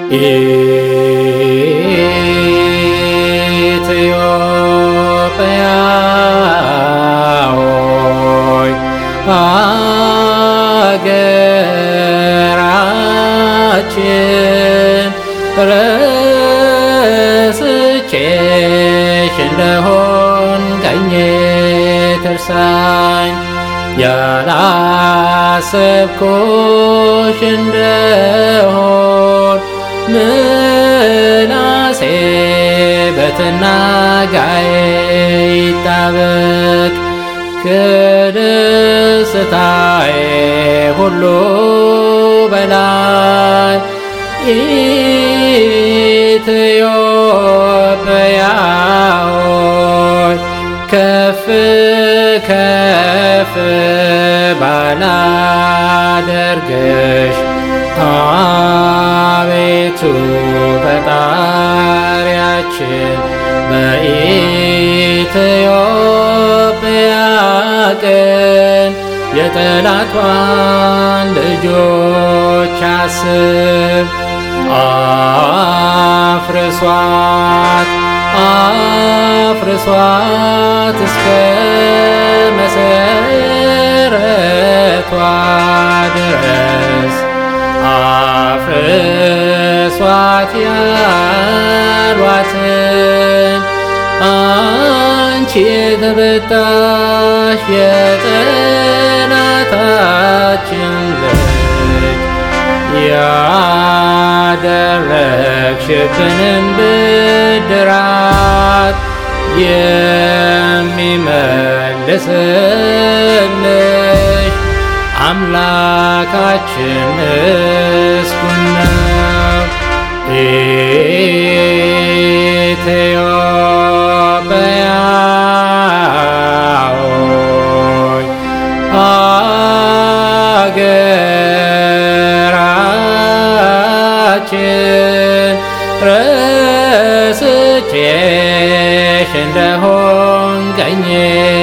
ኢትዮጵያ ሆይ አገራችን ረስቼሽ እንደሆን ቀኜ ትርሳኝ ያላሰብኩሽ እንደሆን ምላሴ በትናጋዬ ይጣበቅ ከደስታዬ ሁሉ በላይ ኢትዮጵያ ሆይ ከፍ ከፍ ባላደርግሽ አቤቱ ፈጣሪያችን በኢትዮጵያ ቀን የጠላቷን ልጆች አስብ አፍርሷት አፍርሷት እስከ መሰረቷ ድረስ አፍርሷት ያሏትን አንቺ የተበታሽ የጠላታችን ልጅ ያደረግሽብንን ብድራት የሚመልስልሽ አምላካችን ምስጉን ነው። ኢትዮጵያ ሆይ አገራችን ረስቼሽ እንደሆን ቀኜ